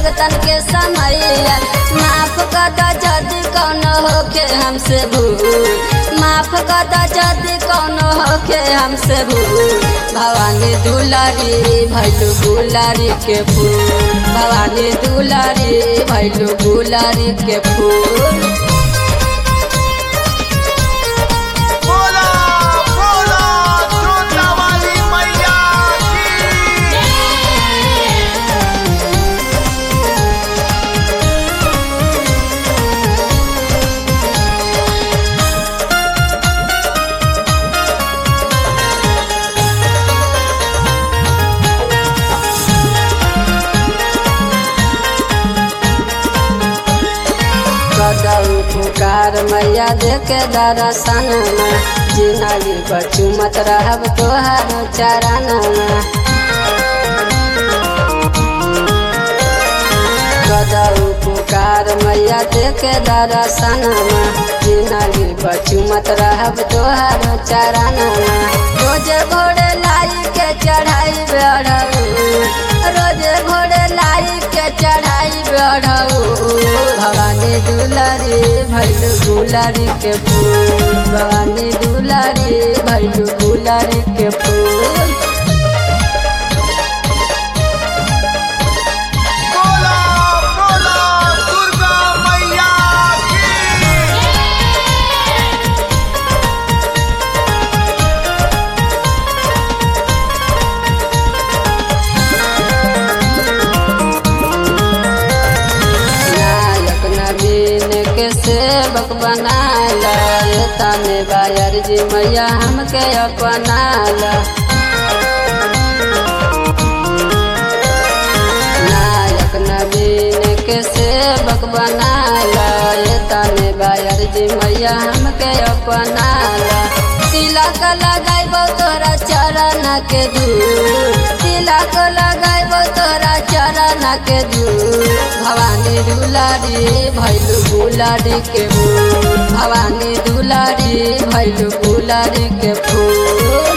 भगतन के समैया माफ कर जदि कौन होके हमसे भूल माफ कर जदि कौन होके हमसे भूल भवानी दुलारी भैलू गुलारी के फूल भवानी दुलारी भैलू गुलारी के फूल बोला बोला जोता वाली मैया की कदऊ पुकार मैया देखे दर्शन जिंदगी बचू मत रहब तोहर चरण कदऊ पुकार मैया देखे दर्शन जिंदगी बचू मत रहब तोहर चरण रोज घोड़े लाई के चढ़ाई बढ़ऊ रोज घोड़े लाई के चढ़ाई बढ़ऊ भवानी दुलारी भैलू गुलारी के फूल भवानी दुलारी भैलू गुलारी के फूल बोला बोला दुर्गा मैया की नायक नवीन के सेवक बनाला तने बायर जी मैया हमके अपनाला नायक नवीन के सेवक बनाला तने बायर जी मैया हमके अपनाला तिलक लगाइबो तोरा चरण के दूर तिलक लगाइबो तोरा चरण के दूर भवानी दुलारी भैलू गुलारी के फूल भवानी दुलारी भैलू गुलारी के फूल